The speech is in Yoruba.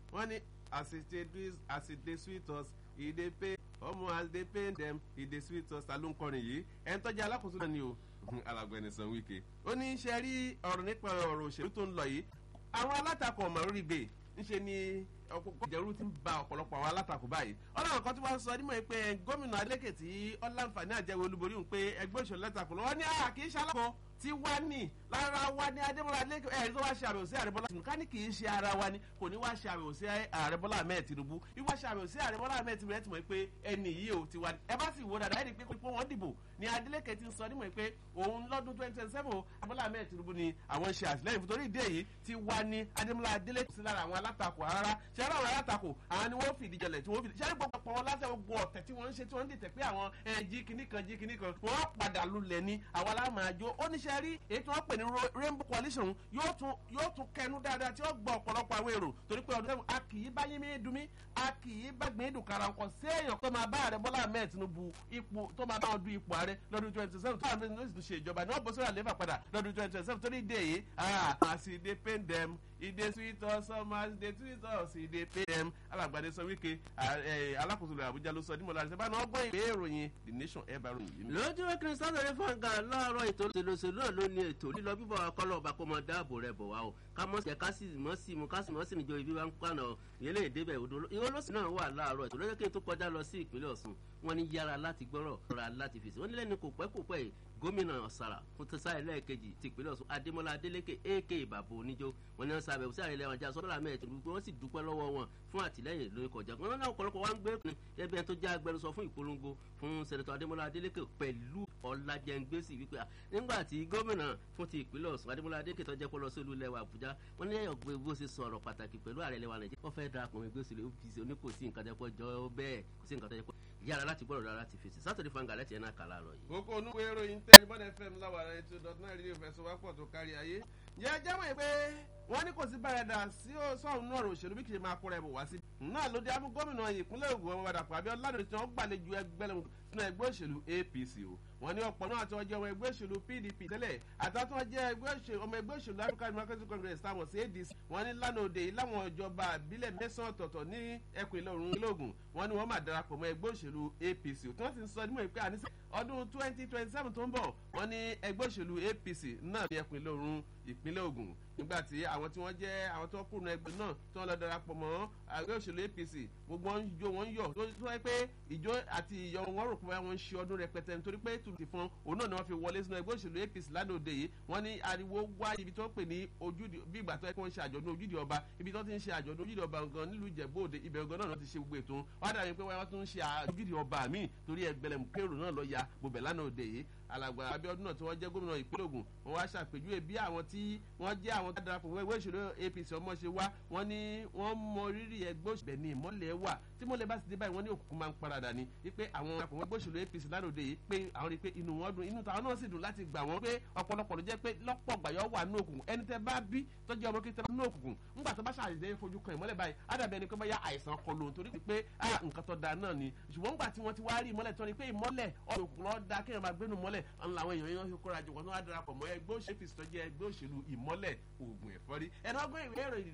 wọ́n ní as e dey as e dey sweet us e dey pay ọmọ as dey pain dem e dey sweet us ta ló ń kọrin yìí ẹni tọ́jú alákòóso náà ni o alàgbẹ̀ni san wíkẹ́ ó ní ṣe rí ọ̀rọ̀ nípa ọ̀rọ̀ òṣèlú tó ń lọ yìí àwọn alátakò ọ̀mọ̀ lórí gbè ńṣe ni ọ̀pọ̀pọ̀ ìjẹ̀rú ti ń ba ọ̀pọ̀lọpọ̀ àwọn alátakò báyìí ọlọ́run kan tí wọ́n sọ nímọ̀ pé gómìnà alékè tí ọláǹfààní àjẹwò olúborí ń pé ẹgbẹ́ òṣèlú látakò lọ́wọ́ ní àà kì í ṣe alákò tí wá ní lára wa ní adébọ́lá alékè ẹ̀rí tó wá ṣe àbẹ̀wò sí ààrẹ bọ́lá tinubu ká ní kì í ṣe ara wa ni kò ní wá ṣe àbẹ̀wò sí ààrẹ bọ́lá ahmed tinubu wíwá ṣe àbẹ̀wò sí ààrẹ bọ́lá ahmed tinubu ẹ̀ ti mọ̀ pé ẹni yìí ò ti wá ní ẹ bá sì wo dáadáa ẹni pé pé wọ́n dìbò ní adélékè ti sọ nímọ̀ pé òun lọ́dún twenty twenty seven abọ́lá ahmed tinubu ni àwọn ṣe àtìlẹ́yìn fún torí ìdí èyí ti wá ní adémọlá adélékè sí lára àwọn alátakò rárá ṣe ara àwọn alátakò àwọn ni wọ́n fìdí jẹlẹ̀ tí wọ́n fìdí ṣe gbogbo pọ̀ wọn lásẹ̀ gbogbo ọ̀tẹ̀ tí wọ́n ń ṣe tí wọ́n ń dìtẹ̀ pé àwọn jí kinní kan jí kinní kan wọ́n padà lulẹ̀ ní àwọn alámàájó ó níṣẹ́ rí èyí tí wọ́n pè ní rainbow coalition yóò tún yóò tún kẹnu dáadáa tí ó gbọ́ ọ̀pọ̀lọpọ̀ àwọn èrò torí pé ọdún a kì í bá yín mí dùn mí a kì í bá gbìn dùn kára ọkọ̀ sí èèyàn tó máa bá ààrẹ bọ́lá ahmed tinubu ipò tó máa bá wọn du ipò ààrẹ lọ́dún twenty seven tó àwọn ẹni tó sì ṣe ìjọba ní wọ́n bọ́ sórí àlééfà padà lọ́dún twenty twenty seven torí ìdí èyí àti ìdè pain dem ìdè sweet us summer ìdè sweet us ìdè pain dem alàgbàdé sọ wíkẹ́ alákòóso rẹ̀ àbújá ló sọ ní mọ̀lá àṣẹ náà gbọ́ ìwé ìròyìn the nation ẹ̀ bá ròyìn yìí. lójú wẹ́kìrì sátọ̀dẹ̀ fọ́ǹgà láàárọ̀ ètò òṣèlú náà ló ní ètò lílọ bíbọ̀ akọ́lọ̀ ọba kó mọ dáàbò rẹ̀ bọ̀ wá o ká mọ̀ sí ká sì mọ̀ sí mu ká sì mọ̀ sí níjọ ibi bá ń pànà ìyẹlẹ̀ èdèbẹ̀ odò ìwọlọ́sìn náà wà láàárọ̀ ètò lọ́jọ́ kí n tó kọjá lọ sí ìpínlẹ̀ ọ̀sùn wọn ní yára láti gbọ́rọ̀ rọra láti fèsì wọn ní lẹ́nu kò pẹ́ kò pẹ́ yìí gómìnà ọ̀sàrà fún tẹ́sà ẹlẹ́ẹ̀kejì ti ìpínlẹ̀ ọ̀sùn adémọlá adélékè ak ìbàbò oníjó wọn ní wọn sábẹ̀ sí àrẹ ilẹ̀ wọn já sọ́dọ̀ àmì ẹ̀tọ́ gbogbo wọn sì dúpẹ́ lọ́wọ́ wọn fún àtìlẹ́yìn lórí kọjá wọn náà ọ̀pọ̀lọpọ̀ wa ń gbé kùn ẹbí ẹni tó já agbẹnusọ fún ìpolongo fún sẹ̀nẹ̀tọ̀ adémọlá adélékè pẹ̀lú ọ̀làjẹ̀ngbèsì wípé nígbà tí gómìnà fún ti ìpínlẹ̀ ọ̀sùn adémọlá adélékè tó jẹ́ kó lọ sí olú ilẹ̀ wa àbújá wọn ní ẹ̀yọ̀ gbé bó ṣe sọ̀rọ̀ pàtàkì pẹ̀lú ààrẹ ilẹ̀ wa nàìjíríà wọ́n fẹ́ darapọ̀ mọ́ ìgbésí lè ní kò sí nǹkan tẹ́ pọ̀ jọ bẹ́ẹ̀ kò sí nǹkan tẹ́ pọ̀ yára láti gbọ́dọ̀ dára láti fèsì sátọ̀dẹ̀ fanga láti ẹ̀ náà kà láàárọ̀ yìí. kókó onúwo ìròyìn tẹ́ ẹnibọ́n fm láwàrá ètò dọ̀tún náà rí ìfẹsọ̀wápọ̀ tó kárí ayé. yẹ jáwọ́ pé wọ́n ní kò sí báyẹ̀dà sí sọ́ọ̀nù náà òṣèlú bí kì í máa kóra ẹ̀bùn wá sí. náà ló dé amú gómìnà ìpínlẹ̀ Ògùn ọmọ Ìbàdàn pàbí ọ̀làdùn tí wọ́n gbàlejò ẹgbẹ́ nínú ẹgbẹ́ òṣèlú APC o wọ́n ní ọ̀pọ̀ náà tí wọ́n jẹ́ ọmọ ẹgbẹ́ òṣèlú PDP tẹ́lẹ̀ àtàtún wọn jẹ́ ọmọ ẹgbẹ́ òṣèlú African Democratic Congress táwọn sí ADC wọ́n ní lánàá òde yìí láwọn ìjọba àbílẹ̀ mẹ́sàn-án ọ̀tọ̀ọ̀tọ̀ ní ẹkùn ìlà oòrùn ilóògùn wọ́n ní wọ́n máa darapọ̀ mọ́ ẹgbẹ́ òṣèlú APC tí wọ́n sì ń sọ nímọ̀ ìpè àníṣe ọdún twenty twenty seven tó ń bọ̀ wọ́n ní ẹgbẹ́ òṣèlú APC náà ní ẹkùn ìlà oòrùn ìpínlẹ̀ Ògùn nígbà tí àwọn tí wọ́n jẹ́ àwọn tó kùnà ẹgbẹ́ náà tí wọ́n lọ darapọ̀ mọ́ ẹgbẹ́ òṣèlú APC gbogbo wọn jó wọn yọ̀ tó wáyé pé ìjó àti ìyọ̀ wọn rò pé wọ́n ń ṣe ọdún rẹpẹtẹ nítorí pé tùtù fún òun náà ni wọ́n fi wọlé sínú ẹgbẹ́ òṣèlú APC lánàá òde yìí wọ́n ní ariwo wá ibi tó ń pè ní ojúde bí ìgbà tó yẹ kí wọ́n ṣe àjọ̀dún ojúde ọba ibi tó ti ń ṣe àjọ̀dún ojúde ọba gan nílùú Ìjẹ̀bú Òde ibẹ̀ gan náà ti ṣe gbogbo ètò wọ́n dàbí pé wọ́n tún ń ṣe ojúde ọba míì torí ẹgbẹ̀lẹ̀mù kérò náà lọ ya bòbẹ̀ lánàá òde yìí alàgbà Abíọ́dún náà tí wọ́n jẹ́ gómìnà ìpínlẹ̀ Ògùn wọ́n wá ṣàpèjúwe bí àwọn tí wọ́n jẹ́ àwọn tó darapọ̀ mọ́ ẹgbẹ́ òṣèlú APC ọmọ ṣe wá wọ́n ní wọ́n mọ rírì ẹgbẹ́ òṣèlú ní ìmọ́lẹ̀ wà tí mọ́lẹ̀ bá ti dé báyìí wọ́n ní òkùnkùn máa ń paradà ni wípé àwọn darapọ̀ mọ́ ẹgbẹ́ òṣèlú APC lánàá yìí pé àwọn rí i pé inú wọn dùn inú tàwọn náà sì dùn láti gbà wọ́n pé ọ̀pọ̀lọpọ̀ ló jẹ́ pé lọ́pọ̀ gbàyọ̀ wà ní òkùnkùn ẹni tẹ́ bá bí tọ́jú ọmọ kí tẹ́ bá ní òkùnkùn ńgbà tó bá ṣàdédé fojú kan ìmọ́lẹ̀ báyìí ádàbí ẹni pé bá yá àìsàn kọ lòun torí pé ah nǹkan tó da náà ni ṣùgbọ́n ńgbà tí wọ́n ti wá rí ìmọ́lẹ̀ tó ní pé ìmọ́lẹ̀ ọ̀rùnkùn lọ́ọ́ da kéèyàn máa gbénu mọ́lẹ̀ ńlá àwọn èèyàn yẹn kóra jù wọ́n tó wá darapọ̀ mọ́ ẹgbẹ́ òṣèlú ìmọ́lẹ̀ òògùn ẹ̀fọ́rí ẹ̀nà ọgbọ́n ìwé ìròyìn